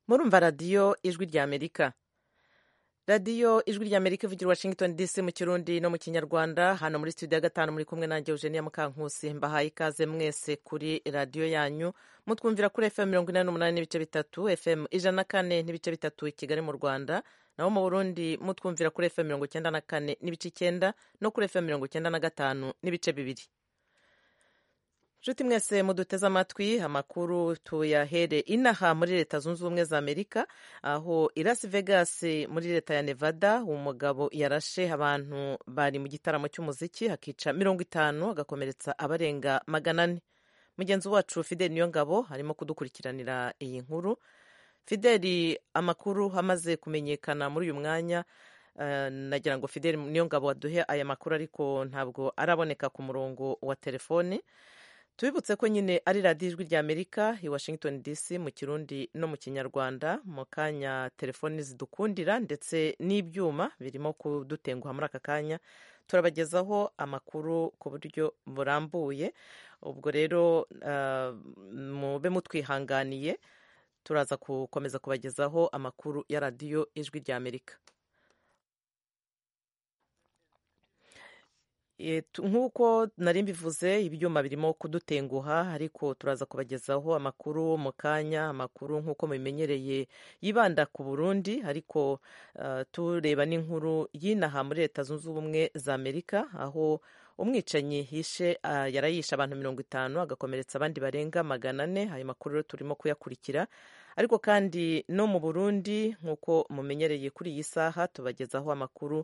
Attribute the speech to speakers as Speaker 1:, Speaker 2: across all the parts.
Speaker 1: murumva radiyo ijwi rya amerika radiyo ijwi rya amerika ivugira washington dc mu kirundi no mu kinyarwanda hano muri studio ya gatanu muri kumwe nanjye eugenia mukankusi mbahaye ikaze mwese kuri radiyo yanyu mutwumvira kuri fm mirongo inani n'umunani n'ibice bitatu fm ijana na kane n'ibice bitatu i kigali mu rwanda naho mu burundi mutwumvira kuri fm mirongo icyenda na kane n'ibice icyenda no kuri fm mirongo icyenda na gatanu n'ibice bibiri nshuti mwese muduteze amatwi amakuru tuyahere inaha muri leta zunze ubumwe za amerika aho i las vegas muri leta ya nevada umugabo yarashe abantu bari mu gitaramo cy'umuziki hakica mirongo itanu agakomeretsa abarenga magana ane mugenzi wacu fideli niyo ngabo arimo kudukurikiranira iyi nkuru fideli amakuru amaze kumenyekana muri uyu mwanya nagira ngo fideli niyo ngabo waduhe aya makuru ariko ntabwo araboneka ku murongo wa telefoni tubibutse ko nyine ari radiyo ijwi rya amerika i washington dc mu kirundi no mu kinyarwanda mu kanya telefoni zidukundira ndetse n'ibyuma birimo kudutenguha muri aka kanya turabagezaho amakuru ku buryo burambuye ubwo rero mube mutwihanganiye turaza gukomeza kubagezaho amakuru ya radiyo ijwi rya amerika nk'uko nari mbivuze ibyuma birimo kudutenguha ariko turaza kubagezaho amakuru mu kanya amakuru nk'uko mubimenyereye yibanda ku burundi ariko tureba n'inkuru y'inaha muri leta zunze ubumwe za amerika aho umwicanyi yishe yarayishe abantu mirongo itanu agakomeretsa abandi barenga magana ane ayo makuru rero turimo kuyakurikira ariko kandi no mu burundi nk'uko mumenyereye kuri iyi saha tubagezaho amakuru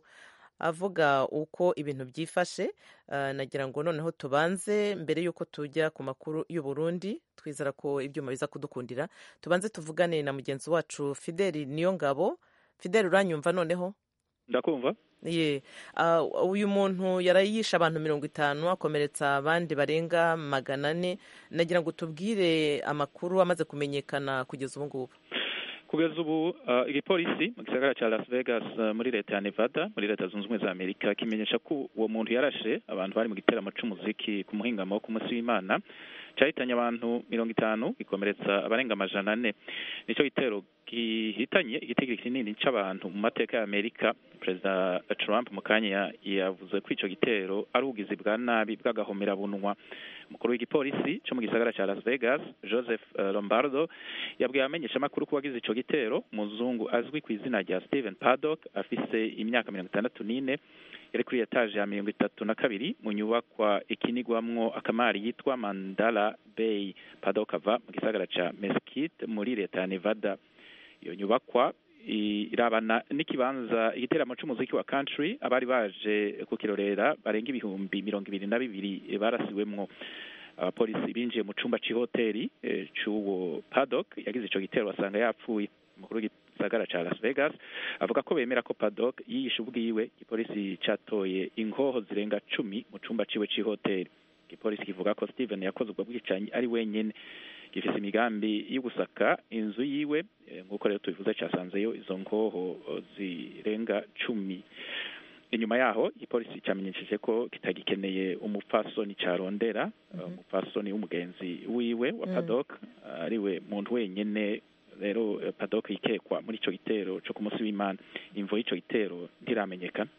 Speaker 1: avuga uko ibintu byifashe nagira ngo noneho tubanze mbere y'uko tujya ku makuru y'u Burundi twizera ko ibyuma biza kudukundira tubanze tuvugane na mugenzi wacu fideli niyo ngabo fideli uranyumva noneho
Speaker 2: ndakumva
Speaker 1: ye uyu muntu yarayishe abantu mirongo itanu akomeretsa abandi barenga magana ane nagira ngo tubwire amakuru amaze kumenyekana kugeza ubu ngubu
Speaker 2: kugeza ubu igipolisi mu gisagara cya las vegas muri leta ya nevada muri leta zunze ubumwe za amerika kimenyesha ko uwo muntu yarashe abantu bari mu giteramo cy'umuziki ku muhingamo wo ku munsi w'imana cyahitanye abantu mirongo itanu gikomeretsa abarenga amajana ane nicyo gitero gihitanye igitigiri kinini cy'abantu mu mateka ya amerika perezida trump mu kanya yavuze ko icyo gitero ari ubugizi bwa nabi bw'agahomerabunwa umukuru w'igipolisi cyo mu gisagara cya las vegas joseph lombardo yabwiye abamenyeshamakuru ko wagize icyo gitero umuzungu azwi ku izina rya steven paddock afise imyaka mirongo itandatu n'ine yari kuri etaje ya mirongo itatu na kabiri mu nyubakwa ikinigwamwo akamari yitwa mandala bay paddock ava mu gisagara cya mesquite muri leta ya nevada iyo nyubakwa irabana n'ikibanza igiteramo cy'umuziki wa country abari baje kukirorera barenga ibihumbi mirongo ibiri na bibiri barasiwemwo abapolisi binjiye mu cyumba cy'ihoteli cy'uwo paddock yagize icyo gitero basanga yapfuye umukuru w'igisagara cya las vegas avuga ko bemera ko paddock yiyishe ubwiwe igipolisi cyatoye inkoho zirenga cumi mu cyumba ciwe cy'ihoteli igipolisi kivuga ko steven yakoze ubwo bwicanyi ari wenyine gifise imigambi yo gusaka inzu yiwe nk'uko rero tubivuze cyasanzeyo izo nkoho zirenga cumi inyuma yaho igipolisi cyamenyesheje ko kitagikeneye umupfasoni carondera umupfasoni w'umugenzi wiwe wa padok ariwe muntu wenyine rero padok yikekwa muri ico gitero co ku munsi w'imana imvo y'ico gitero ntiramenyekana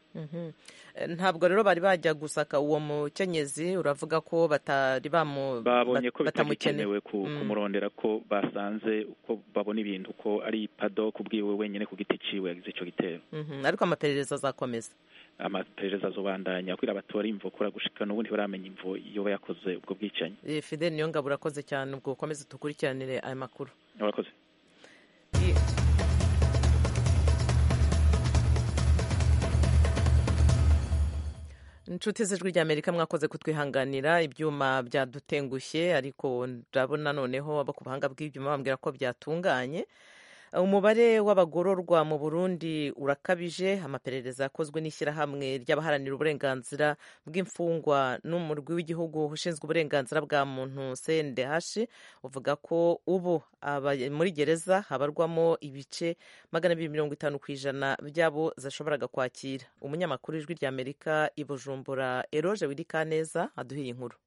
Speaker 1: ntabwo rero bari bajya gusaka uwo mukenyezi uravuga ko batari bamu
Speaker 2: babonye ko bitagikenewe kumurondera ko basanze uko babona ibintu ko ari padok ubwiwe wenyine ku giti ciwe yagize ico gitero
Speaker 1: ariko amaperereza azakomeza
Speaker 2: amaperereza azobandanya kugira batora imvo kura gushika n'ubu ntibaramenya imvo yoba yakoze ubwo bwicanyi
Speaker 1: fidel niyo ngabo urakoze cyane ubwo ukomeze tukurikiranire aya makuru
Speaker 2: urakoze
Speaker 1: inshuti z'ijwi rya amerika mwakoze kutwihanganira ibyuma byadutengushye ariko ndabona noneho abo ku buhanga bw'ibyuma bambwira ko byatunganye umubare w'abagororwa mu burundi urakabije amaperereza yakozwe n'ishyirahamwe ry'abaharanira uburenganzira bw'imfungwa n'umurwi w'igihugu ushinzwe uburenganzira bwa muntu cndh uvuga ko ubu muri gereza habarwamo ibice magana abiri mirongo itanu ku ijana by'abo zashoboraga kwakira umunyamakuru w'ijwi rya amerika i bujumbura eroge wirikaneza aduhiye inkuru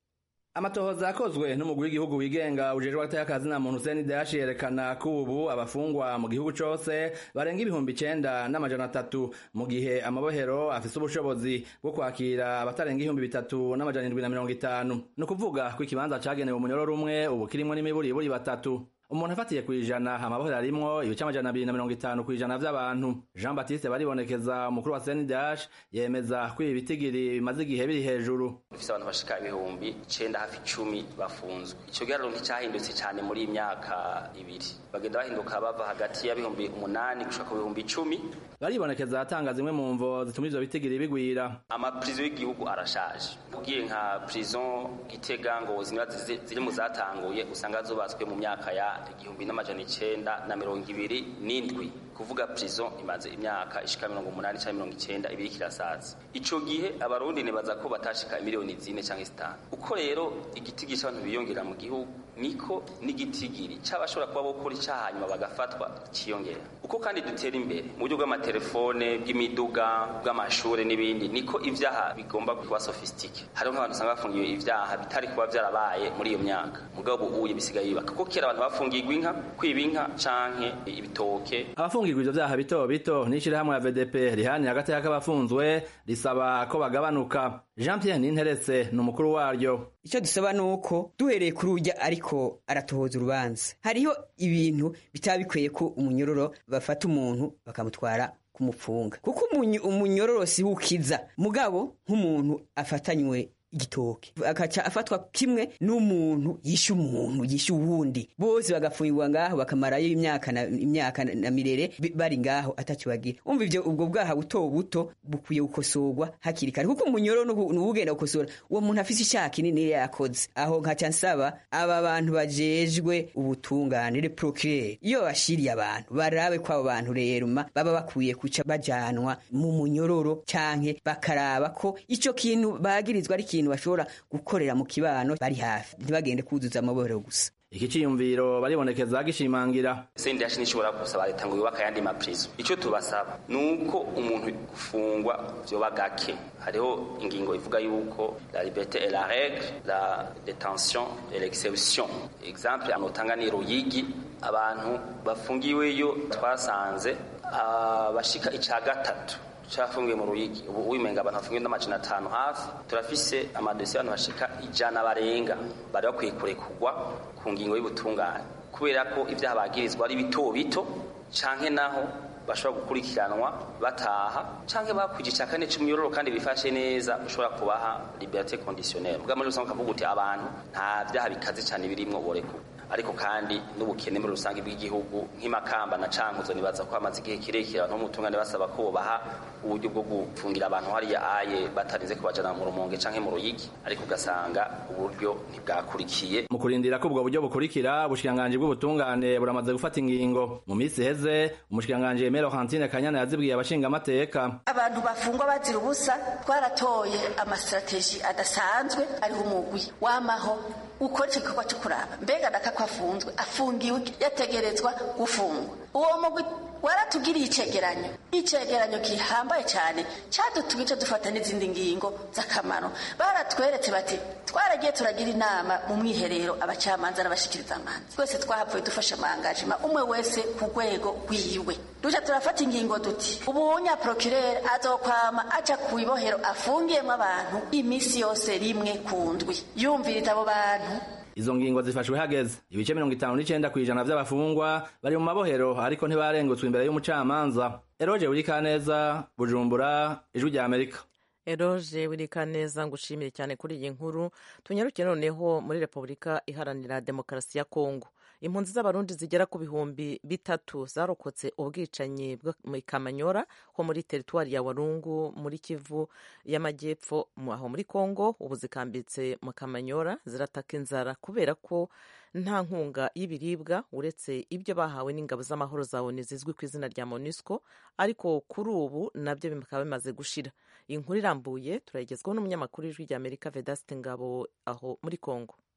Speaker 3: amatohoza yakozwe n'umugwi w'igihugu wigenga ujejwe agateka kazi na muntu Hussein Dashi yerekana ko ubu abafungwa mu gihugu cose barenga ibihumbi icenda n'amajana atatu mu gihe amabohero afise ubushobozi bwo kwakira abatarenga ibihumbi bitatu n'amajana indwi na mirongo itanu ni ukuvuga ko ikibanza cagenewe umunyororo umwe ubu kirimwo n'imiburiburi batatu umuntu afatiye ku ijana amabohero arimwo ibice amajana abiri na mirongo itanu ku ijana vy'abantu jean baptiste baribonekeza umukuru wa senidash yemeza ko ibi bitigiri bimaze igihe biri hejuru
Speaker 4: dufise abantu bashika ibihumbi icenda hafi icumi bafunzwe ico giharuro nticahindutse cane muri iyi myaka ibiri bagenda bahinduka bava hagati y'ibihumbi umunani gushika ku bihumbi icumi
Speaker 3: baribonekeza atanga zimwe mu mvo zituma ivyo bitigiri bigwira
Speaker 4: amaprizo y'igihugu arashaje ugiye nka prison gitega ngo zimwe ziri mu zatanguye usanga zubatswe mu myaka ya igihumbi n'amajana icenda na mirongo ibiri n'indwi kuvuga prison imaze imyaka ishika mirongo umunani canke mirongo icenda ibiri kirasaza ico gihe abarundi nibaza ko batashika miliyoni zine canke zitanu uko rero igitigiri c'abantu biyongera mu gihugu niko n'igitigiri c'abashobora kuba bokora icaha hanyuma bagafatwa ciyongera uko kandi dutera imbere mu buryo bw'amatelefone bw'imiduga bw'amashure n'ibindi niko ivyaha bigomba kuba sofistike hariho nk'abantu usanga bafungiwe ivyaha bitari kuba vyarabaye muri iyo myaka mugabo ubuye bisigaye biba kuko kera abantu bafungirwa inka kwiba inka canke ibitoke
Speaker 3: abafungirwa ivyo vyaha bito bito n'ishirahamwe ya VDP rihani hagati y'akabafunzwe risaba ko bagabanuka Jean Pierre Ninteretse ni umukuru waryo
Speaker 5: icyo dusaba ni uko duhereye kuri urya ariko aratohoza urubanza hariho ibintu bitaba bikwiye ko umunyororo bafata umuntu bakamutwara kumupfunga kuko umunyororo si ukiza mugabo nk'umuntu afatanywe igitoke akaca afatwa kimwe n'umuntu yishe umuntu yishe uwundi bose bagafungirwa ngaho bakamarayo imyaka na imyaka na mirere bari ngaho ataco bagira umva ivyo ubwo bwaha buto buto bukwiye gukosorwa hakiri kare kuko umunyoro n'ubugenda gukosora uwo muntu afise icyaha kinini yakoze aho nkaca nsaba aba bantu bajejwe ubutungane le procureur iyo bashiriye abantu barabe ko abo bantu rero baba bakwiye kuca bajanwa mu munyororo canke bakaraba ko ico kintu bagirizwa ari ikintu bashobora gukorera mu kibano bari hafi ntibagende kuzuza amabohero gusa
Speaker 3: iki ciyumviro baribonekeza gishimangira
Speaker 4: sendi yashi nishobora gusaba leta ngo yubake ayandi maprizo ico tubasaba nuko umuntu gufungwa vyoba gake hariho ingingo ivuga yuko la liberté et la règle la détention et l'exception exemple anotanga ni ruyigi abantu bafungiweyo twasanze abashika ica gatatu cafungiwe mu ruyigi ubu wimenga abantu bafungiwe n'amajana atanu hafi turafise amadosiye abantu bashika ijana barenga bari bakwiye kurekurwa ku ngingo y'ubutungane kubera ko ivyaha bagirizwa ari bito bito canke naho bashobora gukurikiranwa bataha canke bakwije ica kane c'umyororo kandi bifashe neza ushobora kubaha liberté conditionnelle ubwa muri rusange ukavuga uti abantu nta vyaha bikaze cane birimwo borekurwa ariko kandi n'ubukene muri rusange bw'igihugu nk'imakamba na cankuzo nibaza ko hamaze igihe kirekire abantu b'umutungane basaba ko baha uburyo bwo gufungira abantu hariya aye batarinze kubajana mu rumonge canke mu ruyigi ariko ugasanga uburyo ntibwakurikiye
Speaker 3: mu kurindira ko ubwo buryo bukurikira ubushikiranganji bw'ubutungane buramaze gufata ingingo mu minsi iheze umushikiranganji Aimé Laurentine Kanyana yazibwiye abashinga amateka
Speaker 6: abantu bafungwa bazira ubusa twaratoye amastrategie adasanzwe ariho umugwi wamaho ukora icyo gikorwa cyo kuraba mbega daka ko afunzwe afungiwe yategerezwa gufungwa uwo mugwi waratugiriye icegeranyo icegeranyo gihambaye cyane cyadutumye icyo dufata n'izindi ngingo z'akamaro baratweretse bati twaragiye turagira inama mu mwiherero abacamanza n'abashikiriza amanza twese twahavuye dufashe amangajima umwe wese ku rwego rwiwe duca turafata ingingo duti ubunya procureur azokwama aca ku ibohero afungiyemo abantu iminsi yose rimwe ku ndwi yumviriza abo bantu
Speaker 3: izo ngingo zifashwe hageze ibice mirongo itanu n'icenda kw'ijana vy'abafungwa bari mu mabohero ariko ntibarengutswe imbere y'umucamanza eroje wurikaneza bujumbura ijwi rya amerika
Speaker 1: eroje wirikaneza ngushimire cyane kuri iyi nkuru tunyaruke noneho muri repubulika iharanira demokarasi ya kongo impunzi z'abarundi zigera ku bihumbi bitatu zarokotse ubwicanyi mu kamanyora ho muri teritwari ya warungu muri kivu y'amajyepfo aho muri kongo ubu zikambitse mu kamanyora zirataka inzara kubera ko nta nkunga y'ibiribwa uretse ibyo bahawe n'ingabo z'amahoro za oni zizwi ku izina rya monusco ariko kuri ubu nabyo bikaba bimaze gushira inkuru irambuye turayigezwaho n'umunyamakuru w'ijwi rya amerika vedasite ngabo aho muri kongo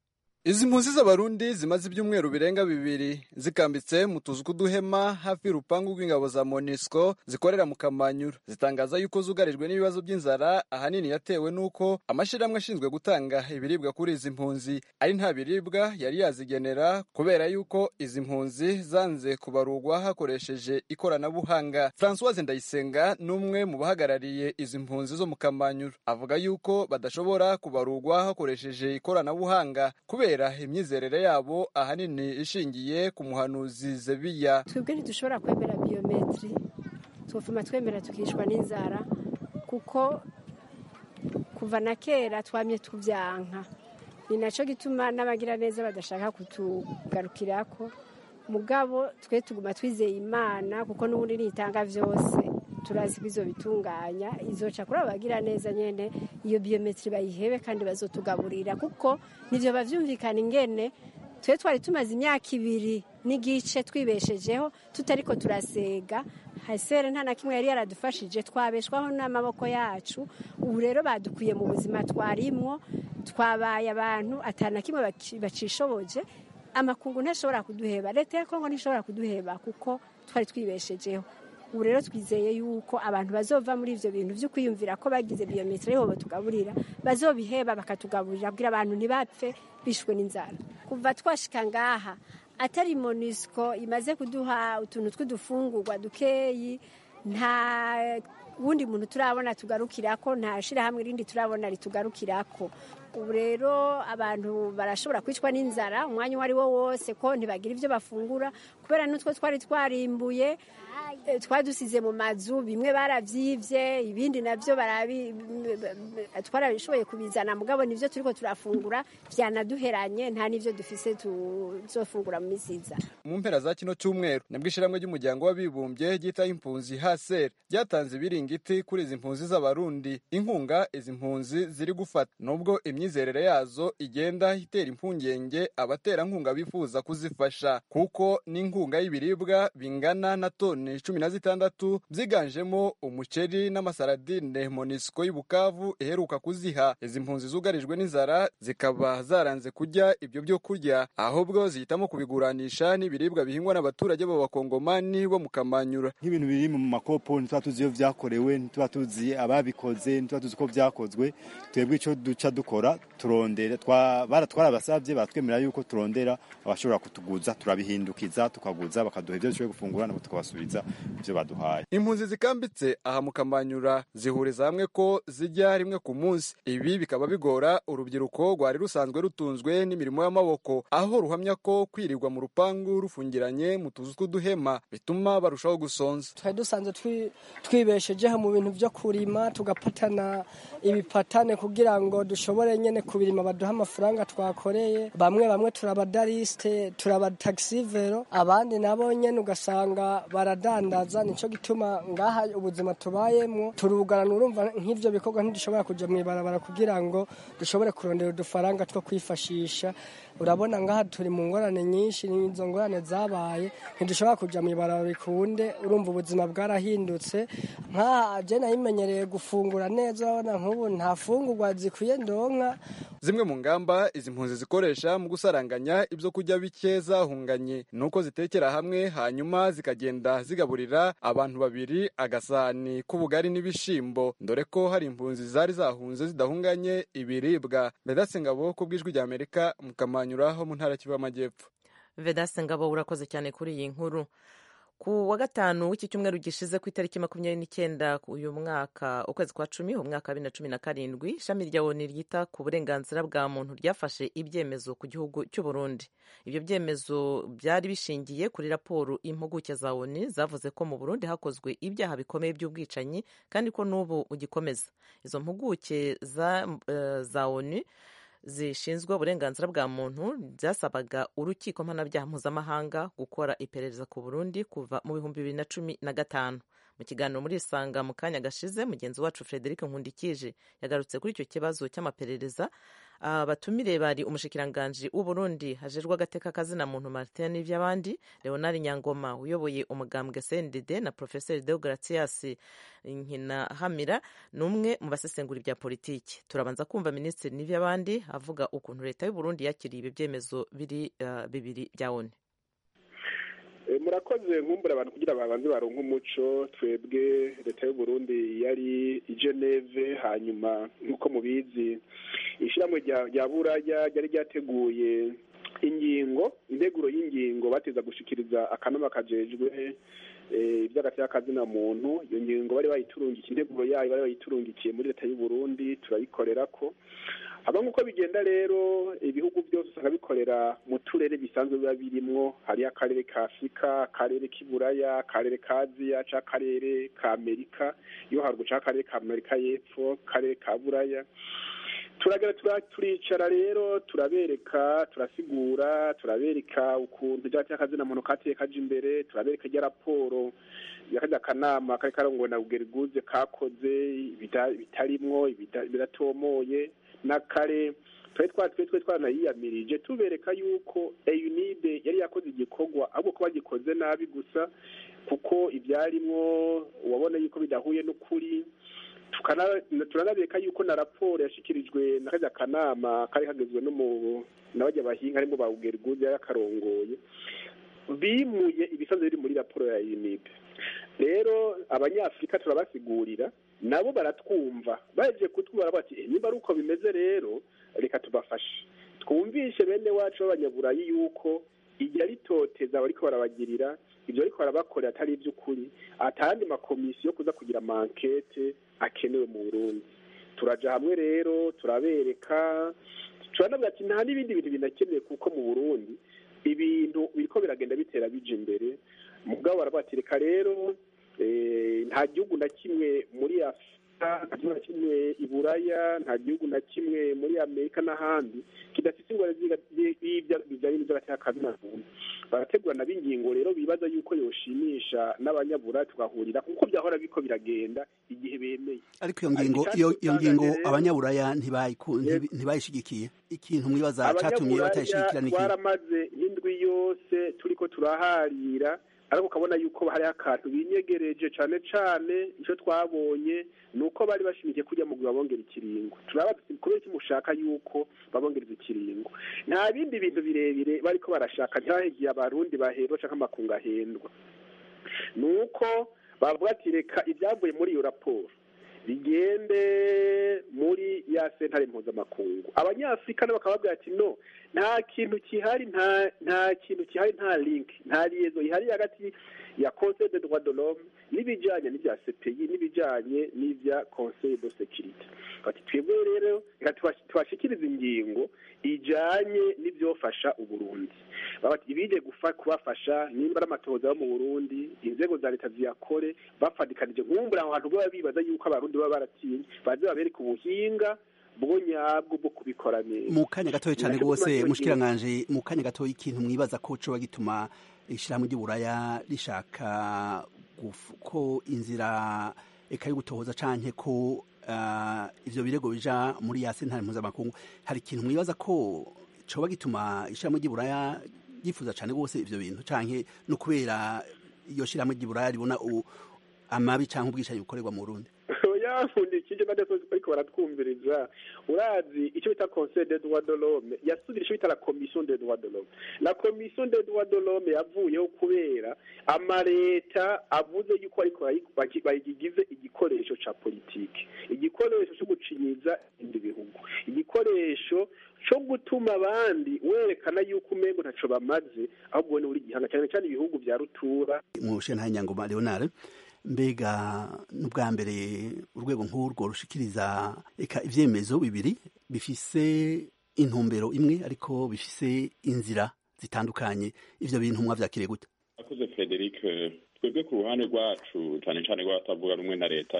Speaker 7: izi mpunzi z'abarundi zimaze ibyumweru birenga bibiri zikambitse mu tuzu tw'uduhema hafi y'urupangu rw'ingabo za monisco zikorera mu kamanyura zitangaza yuko zugarijwe n'ibibazo by'inzara ahanini yatewe n'uko amashyirahamwe ashinzwe gutanga ibiribwa kuri izi mpunzi ari nta biribwa yari yazigenera kubera yuko izi mpunzi zanze kubarurwa hakoresheje ikoranabuhanga francoise ndayisenga ni umwe mu bahagarariye izi mpunzi zo mu kamanyura avuga yuko badashobora kubarurwa hakoresheje ikoranabuhanga kubera imyizerere yabo ahanini ishingiye ku muhanuzi zebiya
Speaker 8: twebwe ntidushobora kwemera biyometiri twofuma twemera tukishwa n'inzara kuko kuva na kera twamye tubyanka ni nacyo gituma n'abagira neza badashaka kutugarukirako mugabo twe tuguma twizeye imana kuko n'ubundi nitanga byose turazi ko izo bitunganya izoca kuri abagira neza nyene iyo biyometiri bayihebe kandi bazotugaburira kuko nivyo bavyumvikana ingene twe twari tumaze imyaka ibiri n'igice twibeshejeho tutariko turasega hasere nta na kimwe yari yaradufashije twabeshwaho n'amaboko yacu ubu rero badukuye mu buzima twarimwo twabaye abantu atana kimwe bacishoboje amakungu ntashobora kuduheba leta ya kongo ntishobora kuduheba kuko twari twibeshejeho ubu rero twizeye yuko abantu bazova muri ivyo bintu vyo kwiyumvira ko bagize biyometri ariho batugaburira bazobiheba bakatugaburira kugira abantu ntibapfe bishwe n'inzara kuva twashika ngaha atari monisco imaze kuduha utuntu tw'udufungurwa dukeyi nta wundi muntu turabona tugarukirako nta shirahamwe rindi turabona ritugarukirako ubu rero abantu barashobora kwicwa n'inzara umwanya uwo ari wo wose ko ntibagira ibyo bafungura kubera n'utwo twari twarimbuye twadusize mu mazu bimwe barabyibye ibindi nabyo twarabishoboye kubizana mugabo nibyo turiko turafungura byanaduheranye nta n'ibyo dufise tuzofungura mu misiza
Speaker 7: mu mpera za kino cyumweru nibwo ishyirahamwe ry'umuryango w'abibumbye ryitaho impunzi haser ryatanze ibiringiti kuri izi mpunzi z'abarundi inkunga izi mpunzi ziri gufata nubwo imyizerere yazo igenda itera impungenge abaterankunga bifuza kuzifasha kuko n'inkunga y'ibiribwa bingana na toni cumi na zitandatu byiganjemo umuceri n'amasaradine monisco y'ubukavu iheruka kuziha izi mpunzi zugarijwe n'inzara zikaba zaranze kurya ibyo byo kurya ahubwo zihitamo kubiguranisha n'ibiribwa bihingwa n'abaturage b'abakongomani bo mu kamanyura
Speaker 9: nk'ibintu biri mu makopo ntituba tuzi iyo byakorewe ntituba tuzi ababikoze ntituba tuzi ko byakozwe twebwe icyo duca dukora turondera twarabasabye batwemerera yuko turondera abashobora kutuguza turabihindukiza tukaguza bakaduha ibyo dushoboye gufungura nabo tukabasubiza ibyo baduhaye
Speaker 7: impunzi zikambitse aha mu kamanyura zihuriza hamwe ko zijya rimwe ku munsi ibi bikaba bigora urubyiruko rwari rusanzwe rutunzwe n'imirimo y'amaboko aho ruhamya ko kwirirwa mu rupangu rufungiranye mu tuzu tw'uduhema bituma barushaho gusonza
Speaker 10: twari dusanzwe twibeshejeho mu bintu byo kurima tugapatana ibipatane kugira ngo dushobore nyine kubirima baduha amafaranga twakoreye bamwe bamwe turabadarisite turabatagisivero abandi nabo nyine ugasanga baradandaza nicyo gituma ngaha ubuzima tubayemo turugana urumva nk'ibyo bikorwa ntidushobora kujya mu ibarabara kugira ngo dushobore kurondera udufaranga two kwifashisha urabona ngaha turi mu ngorane nyinshi izo ngorane zabaye ntidushobora kujya mu ibarabara bikunde urumva ubuzima bwarahindutse nk'aha jena yimenyereye gufungura neza urabona nk'ubu nta fungurwa zikwiye ndonka
Speaker 7: zimwe mu ngamba izi mpunzi zikoresha mu gusaranganya ibyo kurya bike zahunganye ni uko zitekera hamwe hanyuma zikagenda zigaburira abantu babiri agasahani k'ubugari n'ibishimbo dore ko hari impunzi zari zahunze zidahunganye ibiribwa bedase ngabo ku bw'ijwi rya amerika mu kamanyura ho mu ntara kivu y'amajyepfo
Speaker 1: vedase ngabo urakoze cyane kuri iyi nkuru ku wa gatanu w'iki cyumweru gishize ku itariki makumyabiri n'icyenda uyu mwaka ukwezi kwa cumi umwaka wa bibiri na cumi na karindwi ishami rya oni ryita ku burenganzira bwa muntu ryafashe ibyemezo ku gihugu cy'u Burundi ibyo byemezo byari bishingiye kuri raporo impuguke za oni zavuze ko mu Burundi hakozwe ibyaha bikomeye by'ubwicanyi kandi ko n'ubu ugikomeza izo mpuguke za, uh, za oni zishinzwe uburenganzira bwa muntu byasabaga urukiko mpanabyaha mpuzamahanga gukora iperereza ku burundi kuva mu bihumbi bibiri na cumi na gatanu mu kiganiro muri isanga mu kanya gashize mugenzi wacu frederic nkundikije yagarutse kuri icyo kibazo cy'amaperereza abatumire bari umushikiranganji w'uburundi hajejwe agateka kazina muntu martin n'ivy'abandi leonard nyangoma uyoboye umugambwe cndd na professeur deogratias nkinahamira ni umwe mu basesengura ibya politiki turabanza kumva minisitiri n'ivy'abandi avuga ukuntu leta y'uburundi yakiriye ibi vyemezo biri uh, bibiri bya onu
Speaker 11: murakoze nkumbura abantu kugira babanze baronke umuco twebwe leta y'uburundi yari i geneve hanyuma nk'uko mubizi ishyirahamwe rya buraya ryari ryateguye ingingo integuro y'ingingo bateza gushikiriza akanama kajejwe iby'agateka kazina muntu iyo ngingo bari bayiturungikiye integuro yayo bari bayiturungikiye muri leta y'uburundi turayikorera ko haba nk'uko bigenda rero ibihugu byose usanga bikorera mu turere bisanzwe biba birimwo hariyo akarere ka afurika akarere k'iburaya akarere ka aziya cyangwa akarere ka amerika iyo haruguru cyangwa akarere ka amerika y'epfo akarere ka buraya turagera turicara rero turabereka turasigura turabereka ukuntu ibyaha cy'akazina muntu kateye kaje imbere turabereka ijya raporo yakajya akanama kari karongowe na bugeriguze kakoze bitarimwo biratomoye n'akare twari twatwe twe twanayiyamirije tubereka yuko eyunide yari yakoze igikorwa ahubwo ko bagikoze nabi gusa kuko ibyarimwo wabona yuko bidahuye n'ukuri turanabeka yuko na raporo yashyikirijwe na kajya kanama kari kagizwe n'abajya bahinga harimo ba ugeriguze yakarongoye bimuye ibisanzwe biri muri raporo ya unipe rero abanyafurika turabasigurira nabo baratwumva baje kutwumva bati niba ari uko bimeze rero reka tubafashe twumvishe bene wacu b'abanyaburayi yuko iryo ritoteza bariko barabagirira ibyo ariko barabakorera atari iby'ukuri atandi makomisiyo kuza kugira mankete akenewe mu burundi turaja hamwe rero turabereka turanabwira ati nta n'ibindi bintu binakenewe kuko mu burundi ibintu biriko biragenda bitera bija imbere mugabo barabatereka rero nta gihugu na kimwe muri afurika nta gihugu na kimwe i buraya nta gihugu na kimwe muri amerika n'ahandi kidafite ingwara bijyanye n'iby'agatekazi na muntu barategurana b'ingingo rero bibaza yuko yoshimisha n'abanyabura tugahurira kuko byahora biko biragenda igihe bemeye
Speaker 12: ariko iyo ngingo iyo ngingo abanyaburaya ntibayishigikiye ikintu mwibaza catumye batayishigikira niki
Speaker 11: twaramaze nk'indwi yose turiko turaharira ariko ukabona yuko hariho akantu binyegereje cyane cyane icyo twabonye ni uko bari bashimikiye kujya mu babongera ikiringo turaba kubera ko mushaka yuko babongereza ikiringo nta bindi bintu birebire bariko barashaka ntihahigiye abarundi bahendwa cyangwa amakungu ahendwa ni uko bavuga ati reka ibyavuye muri iyo raporo bigende muri ya sentare mpuzamakungu abanyafurika nabo bakaba bavuga ati no nta kintu kihari nta nta kintu kihari nta link nta liaison ihari hagati ya conseil de droit de l'homme n'ibijanye n'ibya CPI n'ibijanye n'ibya conseil de sécurité bati twebwe rero reka tubashikiriza ingingo ijanye n'ivyofasha uburundi bati ibije gufa kubafasha nimba ari amatohoza yo mu burundi inzego za leta ziyakore bafadikanije nkumbura aho hantu baba bibaza yuko abarundi baba baratinye baze babereka ubuhinga bwo nyabwo bwo kubikora neza
Speaker 12: mu kanya gatoya cyane rwose mushikiranganje mu kanya gatoya ikintu mwibaza ko coba gituma ishyirahamwe ry'uburaya rishaka ko inzira eka yo gutohoza canke ko ivyo birego bija muri ya sentare mpuzamakungu hari ikintu mwibaza ko coba gituma ishyirahamwe ry'uburaya ryifuza cane rwose ivyo bintu canke no kubera iyo shyirahamwe ry'uburaya ribona amabi canke ubwishanyi bukorerwa mu burundi
Speaker 11: yafundikije badasozi ariko baratwumviriza urazi icyo bita conseil des droits de l'homme yasubira icyo bita la commission des droits de l'homme la commission des droits de l'homme yavuyeho kubera amaleta avuze yuko ariko bayigize igikoresho ca politike igikoresho cyo gucinyiza ibindi bihugu igikoresho cyo gutuma abandi werekana yuko umengo ntaco bamaze ahubwo ni buri gihanga cyane cyane ibihugu vya rutura
Speaker 12: mu shentare nyangoma leonard mbega n'ubwa mbere urwego nk'urwo rushikiriza reka ivyemezo bibiri bifise intumbero imwe ariko bifise inzira zitandukanye ivyo bintu mwavyakiriye gute
Speaker 13: akoze frederic twebwe ku ruhande rwacu cyane cyane rw'abatavuga rumwe na leta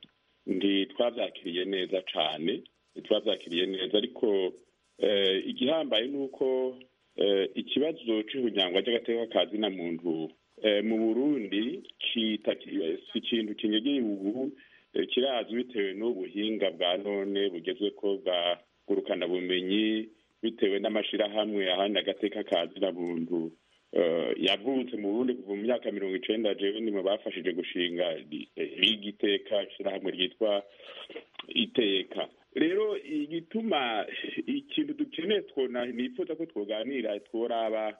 Speaker 13: ntitwavyakiriye neza cane ntitwavyakiriye neza ariko igihambaye ni uko ikibazo c'ubunyangwa ry'agateka ka zina muntu mu burundi si ikintu kinyegeye ubu kirazwi bitewe n'ubuhinga bwa none bugezwe ko bwa ngurukanabumenyi bitewe n'amashirahamwe ahandi agateka kazina muntu eh, yavutse mu burundi kuva mu myaka mirongo icenda jewe ni mu bafashije gushinga liga iteka ishirahamwe ryitwa iteka rero igituma ikintu dukeneye twona nifuza ko twoganira tworaba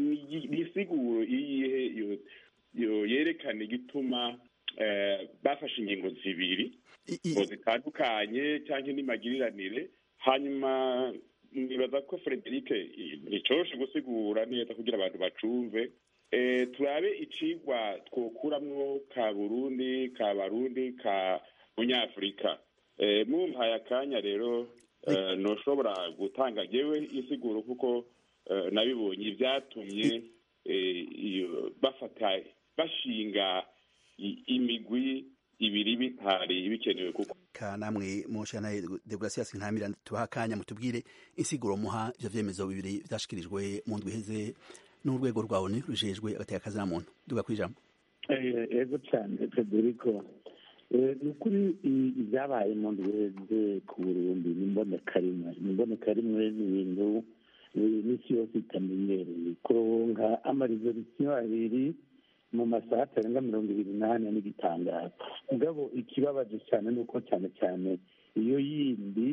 Speaker 13: isiguro iyihe yo- yo- yerekana igituma eh, bafashe ingingo zibiri ngo zitandukanye cyangwa n'imagiriranire hanyuma nibaza ko frederic nticoroshe gusigura neza kugira abantu bacumve eh, turabe icigwa twokuramwo ka burundi ka barundi ka munyafurika eh, mumpaye akanya rero eh, noshobora gutanga jewe isiguro kuko eh, nabibonye ibyatumye eh, iyo- bafata bashinga i- imigwi ibiri bitari bikenewe kuko
Speaker 12: ka namwe mushana Deogratias Ntamira tubaha akanya mutubwire insiguro muha ivyo vyemezo bibiri vyashikirijwe mu ndwi iheze n'urwego rwawe ni rujejwe agateka kazina muntu duga kwijambo
Speaker 14: Eh, ego cyane federico Eh, ni ukuri i- ibyabaye mu ndwi iheze ku burundi ni imboneka rimwe ni imboneka rimwe ni ibintu eh, n'isi yose itamenyereye kuronka amarizorisiyo abiri mu masaha atarenga mirongo ibiri n'ane n'igitangaza mugabo ikibabaje cyane ni uko cyane cyane iyo yindi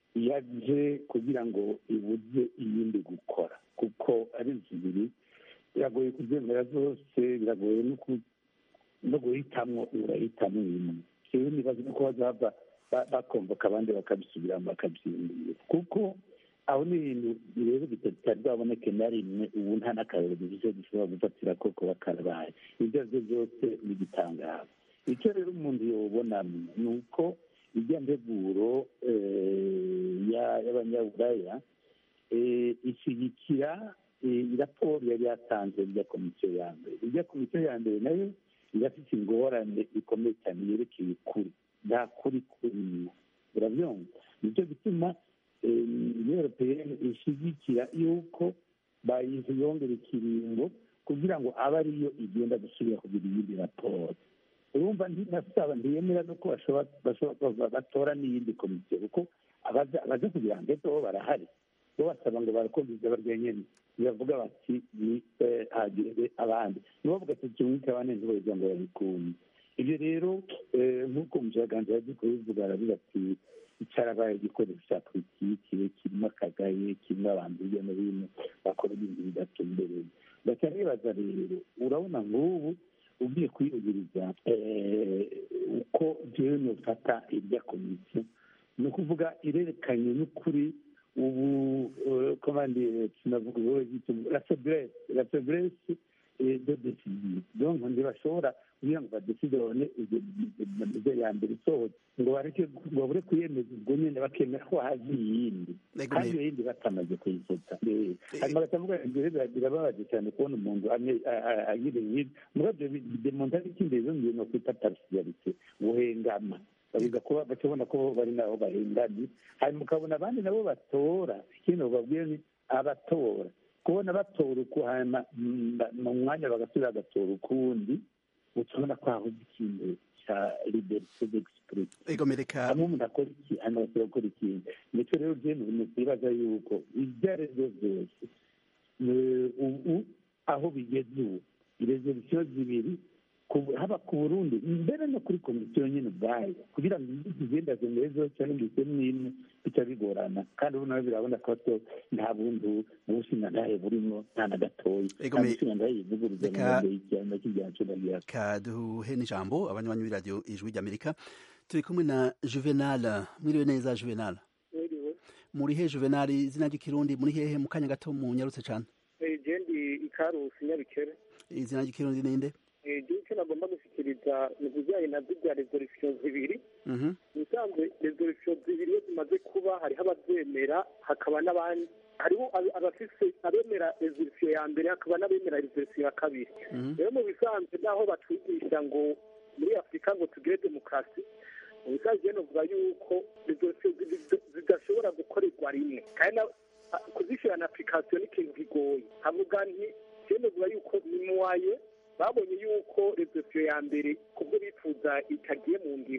Speaker 14: yaje kugira ngo ibuze iyindi gukora kuko ari zibiri biragoye kubyemera zose biragoye no ku- no guhitamwo urahitamo imwe rero nibaza nuko bazava ba- bakomboka abandi bakabisubiramo bakabyindura kuko aho ni ibintu rero bitari bwaboneke na rimwe ubu nta n'akarero bivuze dushobora gufatira ko kuba karabaye ibyo ari byo byose ni igitangazo icyo rero umuntu yobonamo ni uko ijya nteguro eh, ya- y'abanyaburaya eh, ishyigikira eh, raporo yari yatanze ijya komisiyo ya mbere ijya komisiyo ya mbere nayo irafite ingorane ikomeye cyane yerekeye ukuri nta kuri kurimo urabyumva nicyo gituma uniyo europeyeni ishyigikira yuko bayiyongera ikiringo kugira ngo abe ariyo igenda gusubira kugira iyindi raporo urumva ntinasaba ntiyemera nuko bashobora bashobora- batora n'iyindi komisiyo kuko abaza abaza kugira ngo ejo bo barahari bo basaba ngo barakumviza barya nyene bavuga bati ni eh, hagire abandi nibo bavuga ati tumwike abandi ntibagira ngo babikunde ibyo rero eh, nk'uko umushakashatsi yagiye kubivuga aravuga ati icyarabaye igikoresho cya politiki kirimo akagaye kirimo abantu hirya no hino bakora ibintu bidatumbereye ndaca nibaza rero urabona nk'ubu ugiye kwiyugiriza eh, uko jewe nofata irya komisiyo ni ukuvuga irerekanye n'ukuri ubu eh, komande tunavuga ubu la faiblesse la faiblesse eh, de décision donc ntibashobora kugira ngo badeside babone ibyo ya mbere isohotse ngo bareke ngo babure kuyemeza ubwo nyine bakemera ko hazi iyindi
Speaker 12: Ego
Speaker 14: kandi
Speaker 12: me-
Speaker 14: iyo yindi batamaze kuyifata Eh, hanyuma bakavuga ngo rero birababaje cyane kubona umuntu amwe a- a- agira nk'ibi murabyo demonta n'ikindi rero ngiye no kwita parisiyarite guhengama babiza kuba bakabona ko bari nabo bahengamye hanyuma ukabona abandi nabo batora ikindi bababwira ni abatora kubona batora uku hanyuma mm, ba- mu mwanya bagasubira bagatora ukundi utabona ko habuze ikintu cya liberite d'exprime
Speaker 12: ego mereka
Speaker 14: hamwe umuntu akora iki hanyuma agasubira gukora ikindi ndetse rero byo ni ibintu twibaza yuko ibyo ari byo byose eh, ubu aho bigeze ubu irezerisiyo zibiri ku- haba ku burundi mbere no kuri komisiyo nyine ubwayo kugira ngo izi zigenda zemezo cyangwa ngo isemu imwe bica bigorana kandi ubu nawe birabona ko to nta bundi bushinga ntahe burimo nta na gatoya
Speaker 12: Ego
Speaker 14: nta
Speaker 12: me-
Speaker 14: bushinga ntahe yivuguruza
Speaker 12: Reka-
Speaker 14: mu mbere y'icyaha kijyana cyo ndagira
Speaker 12: kaduhe n'ijambo abanywanyi b'iradiyo ijwi ry'amerika turi kumwe na juvenal mwiriwe neza juvenal muri he juvenal izina ry'ikirundi muri hehe mu kanya gato mu nyarutse cyane
Speaker 15: jendi ikarusi nyabikere
Speaker 12: izina ry'ikirundi ninde
Speaker 15: igihe icyo nagomba gushyikiriza ni ibijyanye na zirya resolisiyo zibiri
Speaker 12: Mhm.
Speaker 15: ubusanzwe resolisiyo zibiri iyo zimaze kuba hariho ababyemera hakaba n'abandi hariho ab- abafise abemera resolisiyo ya mbere hakaba n'abemera resolisiyo ya kabiri
Speaker 12: Mhm.
Speaker 15: rero mu bisanzwe naho batwigisha ngo muri afurika ngo tugire demokarasi mu bisanzwe rero novuga yuko resolisiyo zi- zidashobora gukorerwa rimwe kandi na- kuzishyira na application ni ikintu kigoye havuga nti rero novuga yuko nimuwaye babonye yuko resolisiyo ya mbere kubwo bifuza itagiye mu ngiro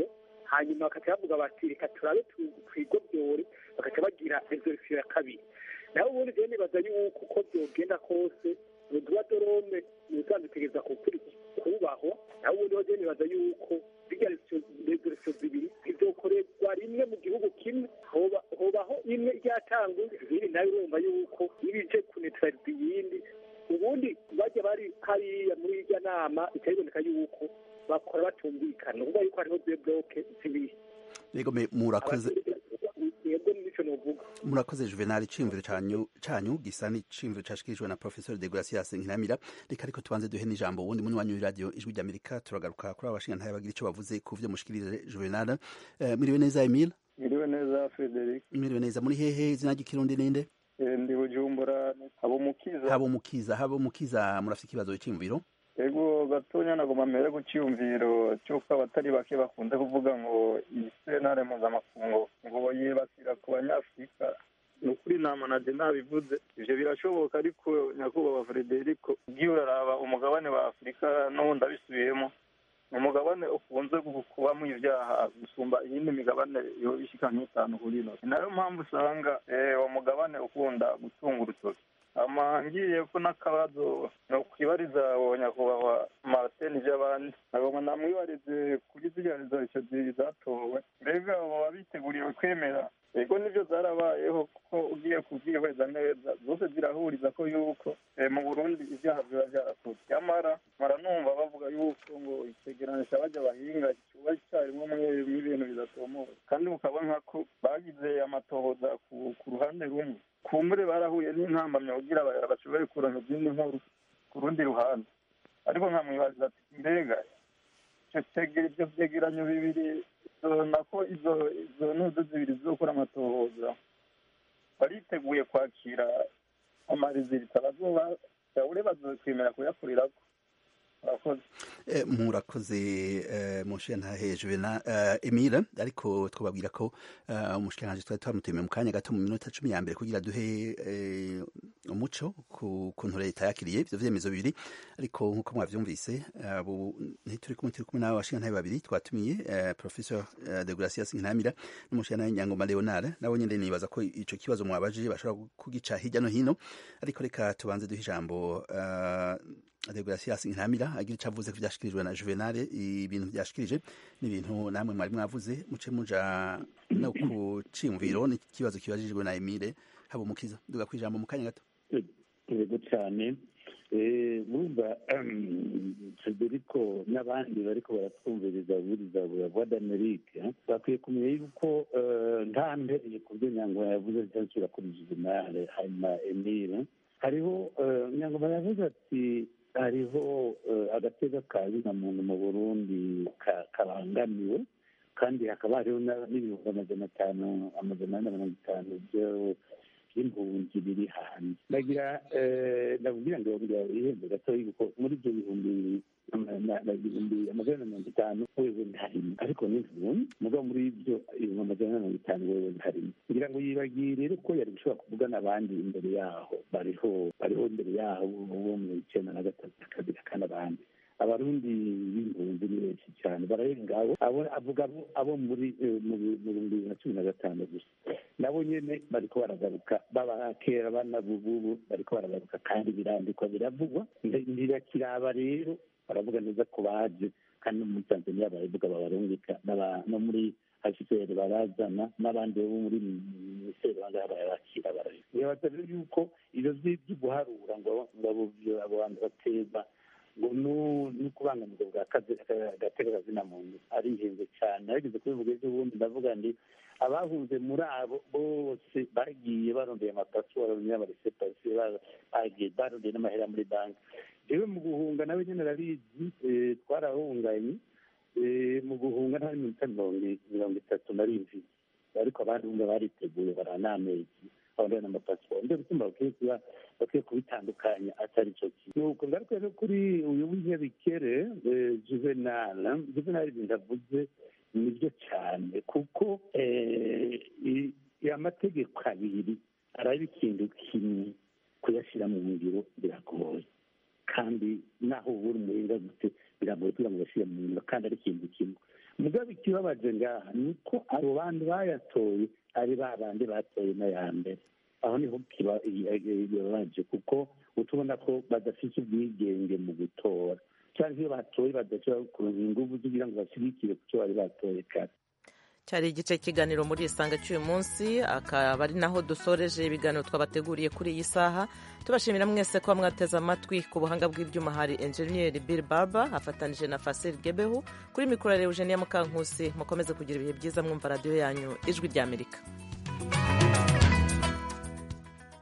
Speaker 15: hanyuma bakaca bavuga bati reka turabe twigobyore bakaca bagira resolution ya kabiri naho ubundi rero nibaza yuko uko byogenda kose uduwa dorome ubusanzwe utegereza kubahwa naho ubundi rero nibaza yuko zirya resolution zibiri zizokorerwa rimwe mu gihugu kimwe hobaho imwe ryatangwe izindi nayo urumva yuko ibije kunetraliza iyindi ubundi bajya bari hariya muri irya nama bica biboneka yuko bakora batumvikana uvuga yuko hariho de bloke zibiri
Speaker 12: yego murakoze
Speaker 15: yego nico novuga
Speaker 12: murakoze juvenal iciyumviro canyu canyu gisa n'iciyumviro cashikirijwe na professeur de gracias nkiramira reka ariko tubanze duhe n'ijambo ubundi muni wanyu radio ijwi ry'amerika turagaruka kuri abashinga ntaye bagira ico bavuze ku vyo mushikirije juvenal uh, miriwe neza emile
Speaker 16: miriwe neza frederic
Speaker 12: miriwe neza muri hehe izina ry'ikirundi ninde
Speaker 16: ndi bujumbura habo mukiza
Speaker 12: habo mukiza habo mukiza murafite ikibazo cy'imviro
Speaker 16: ego gatonya nagomba mbere ku cyiyumviro cy'uko abatari bake bakunze kuvuga ngo iyi sentare mpuzamakungu ngo yibasira ku banyafurika ni ukuri nama na nabivuze ivyo birashoboka ariko nyakubahwa frederico ugiye uraraba umugabane wa afurika n'ubundi abisubiyemo ni umugabane ukunze kubamo ibyaha gusumba iyindi migabane yo ishika nk'itanu kuri ino ni nayo mpamvu usanga uwo mugabane ukunda gutunga urutoki ama ngiye ko n'akabazo ni ukwibariza uwo nyakubahwa martin by'abandi nagomba namwibarize kuri ziriya resolution zatowe mbega baba biteguriwe kwemera ego nibyo zarabayeho kuko ugiye kubyihweza neza zose zirahuriza ko yuko mu burundi ibyaha biba byarakozwe nyamara mara numva bavuga yuko ngo itegeranije bajya bahinga kiba icyarimwe mu ibintu bidatomowe kandi mukabona ko bagize amatohoza ku ruhande rumwe kumbure barahuye n'intambamya kugira bashobore kuronka izindi nkuru ku rundi ruhande ariko nkamwibaza ati mbega ibyo byegeranyo bibiri nako izo izo ntudu zibiri zizokora amatohoza bariteguye kwakira amarizita bazoba yaure bazokwemera kuyakurirako
Speaker 12: murakoze mushiyantahe juvenal emile ariko twababwira ko umushikiranganji twari twamutumiye mu kanya gato mu minota cumi ya mbere kugira duhe umuco ku kuntu leta yakiriye ivyo vyemezo bibiri ariko nk'uko mwavyumvise ntituri kumwe turi kumwe n'abo bashiyantahe babiri twatumiye professor de gracias nkinamira n'umushiyantahe nyangoma leonard nabo nyene nibaza ko ico kibazo mwabajije bashobora kugica hirya no hino ariko reka tubanze duhe ijambo degracias ntamira agira icyo avuze ko byashikirijwe na juvenal ibintu byashikirije n'ibintu namwe mwari mwavuze muce muja no ku ciyumviro n'ikibazo kibajijwe na emile haba umukiza duga ku ijambo mu kanya gato
Speaker 14: yego cyane murumva federico n'abandi bariko baratwumviriza buriza voix d'amerique bakwiye kumenya yuko nta mbereye ku byo nyangoma yavuze cyasubira kuri juvenal hanyuma emile hariho nyangoma yavuze ati hariho agateka ka zina muntu mu burundi kabangamiwe kandi hakaba hariho n'ibihumbi amajana atanu amajana ane na mirongo itanu by'impunzi biri hanze ndagira ndabwira ngo ihembe gatoya kuko muri ibyo bihumbi ibihumbi amajana na mirongo itanu wewe ntarimo ariko ni impunzi mugabo muri ibyo ibihumbi amajana na mirongo itanu wewe ntarimo kugira ngo yibagire ko yari gushobora kuvugana abandi imbere yaho bariho bariho imbere yaho bo mu icyenda na gatatu na kabiri kandi abandi abarundi b'impunzi ni benshi cyane bararenga abo avuga abo muri mu bihumbi bibiri na cumi na gatanu gusa nabo nyene bariko baragaruka baba kera bana bububu bariko baragaruka kandi birandikwa biravugwa ndirakiraba rero baravuga neza ko baje kandi no muri tanzania baravuga babarungika no muri hcr barazana n'abandi bo muri minisiteri bangaha barabakira barabika nibaza rero yuko ivyo vyo guharura ngo abo bantu bateza ngo ni ukubangamirwa bwa gateka kazina muntu arihenze cyane arigeze kubivuga ejo bundi ndavuga ndi abahunze muri abo bose bagiye barondeye amapasiwaro n'amaresepasi bagiye barondeye n'amahera muri banki rero mu guhunga nawe nyine arabizi twarahunganye mu guhunga nta minota mirongo itatu na rimwe ariko abandi bumva bariteguye baranamezi abandi n'amapasiwaro nibyo bituma bakwiye kuba bakwiye kubitandukanya atari cyo kintu nuko ngaruka rero kuri uyu w'inyabikere juvenal juvenal ibintu avuze nibyo cyane kuko amategeko abiri araba ikintu kimwe kuyashyira mu ngiro biragoye kandi naho ubura umuhinga gute biragoye kugira ngo bashyire mu ngiro kandi ari ikintu kimwe mugabo ikibabaje ngaha ni uko abo bantu bayatoye ari ba bandi batoye n'aya mbere aho niho kibabaje kuko utubona ko badafite ubwigenge mu gutora cyangwa iyo batoye badashobora kuronka ingufu kugira ngo bashyigikire ku cyo bari batoye kare
Speaker 1: cyari igice kiganiro muri isanga cy'uyu munsi akaba ari naho dusoreje ibiganiro twabateguriye kuri iyi saha tubashimira mwese kuba mwateze amatwi ku buhanga bw'ibyuma hari enjeniyeri bill barber afatanije na fasiri gebehu kuri mikoro ya eugenia mukankusi mukomeze kugira ibihe byiza mwumva radiyo yanyu ijwi ry'amerika